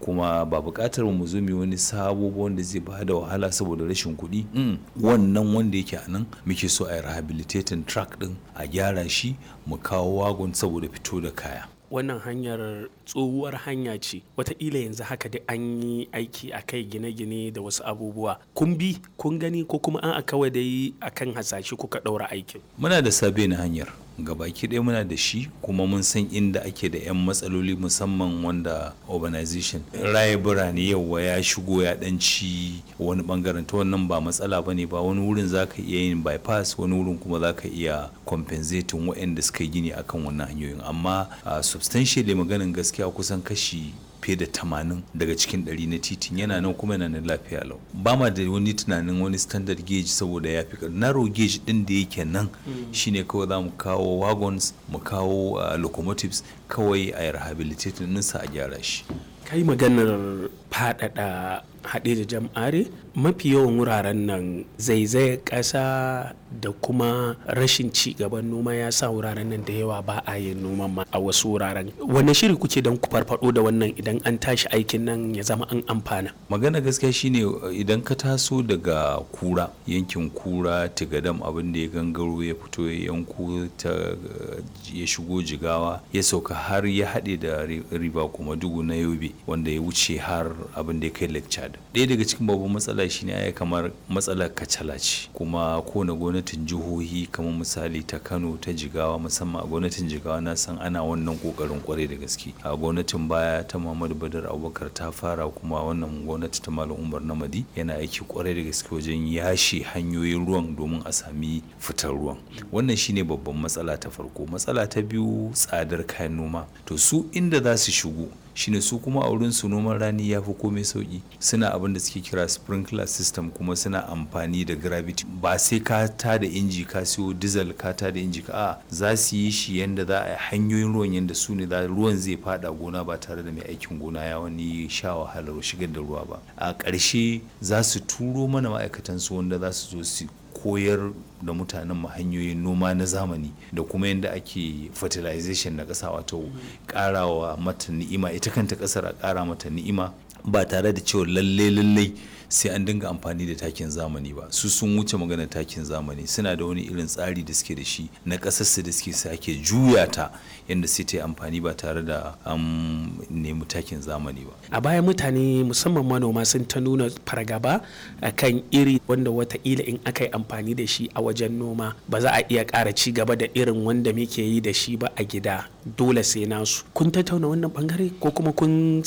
kuma ba buƙatar mu zo mu wani sabo ba wanda zai ba da wahala saboda rashin kuɗi wannan wanda yake a nan muke so a yi rehabilitating track din a gyara shi mu kawo wagon saboda fito da kaya wannan hanyar tsohuwar hanya ce wataƙila yanzu haka da an yi aiki a kai gine-gine da wasu abubuwa kun bi kun gani ko kuma an a kawai dai akan hasashe kuka ɗaura aikin muna da sabe na hanyar gabaki ɗaya muna da shi kuma mun san inda ake da 'yan matsaloli musamman wanda urbanization raye birane yauwa ya shigo ya ɗanci wani bangaren ta wannan ba matsala ba ne ba wani wurin za ka iya yin bypass wani wurin kuma za ka iya compensating waɗanda suka yi gini akan wannan hanyoyin amma substantially maganin gaskiya kusan kashi fiye da tamanin daga cikin ɗari na titin yana nan kuma yana nan lafiya lau ba ma da wani tunanin wani standard gauge saboda ya fi narrow gauge ɗin da yake nan shine kawai za mu kawo wagons mu kawo locomotives kawai a rehabilitate ɗinsa a gyara shi kai maganar faɗaɗa haɗe da jam'are mafi yawan wuraren nan zaizayar ƙasa da kuma rashin ci gaban noma ya sa wuraren nan da yawa ba a yin noman ma a wasu wuraren wanne shiri kuke don ku farfado da wannan idan an tashi aikin nan ya zama an amfana magana gaskiya shine idan ka taso daga kura yankin kura tigadam abin da ya gangaro ya fito ya yanko ta ya shigo jigawa ya sauka har ya haɗe da riba kuma dugu na yobe wanda ya wuce har abin da ya kai lake chad ɗaya daga cikin babban matsala shine ya kamar matsalar kacala ce kuma kowane gwamnatin jihohi kamar misali ta kano ta jigawa musamman a gwamnatin jigawa na san ana wannan kokarin kwarai da gaske a gwamnatin baya ta muhammadu badar abubakar ta fara kuma wannan gwamnati ta malam umar namadi yana aiki kwarai da gaske wajen yashe hanyoyin ruwan domin a sami fitar ruwan wannan shine babban matsala ta farko matsala ta biyu tsadar kayan noma to su inda za su shigo shine su kuma a wurin su noman rani ya fi komai sauki suna abin da suke kira sprinkler system kuma suna amfani da gravity ba sai ka ta da inji ka siyo diesel ka ta da inji ka a za su yi shi yanda za a hanyoyin ruwan yanda su ne ruwan zai fada gona ba tare da mai aikin gona ya wani sha wahalar shigar da ruwa ba a ƙarshe za su turo mana ma'aikatan su wanda za su zo su koyar da mutanen mu hanyoyin noma na zamani da kuma yadda ake fertilization na ƙasa wato ƙarawa mata ni'ima ita kanta ƙasar a ƙara mata ni'ima ba tare da cewa lalle lalle sai an dinga amfani da takin zamani ba su sun wuce magana takin zamani suna da wani irin tsari da suke da shi na ƙasarsu da suke sake juya ta yadda sai ta yi amfani ba tare da an nemi takin zamani ba a baya mutane musamman manoma sun ta nuna fargaba a kan iri wanda wataƙila in aka yi amfani da shi a wajen noma ba za a iya ƙara ci gaba da irin wanda muke yi da shi ba a gida dole sai nasu kun tattauna wannan bangare ko kuma kun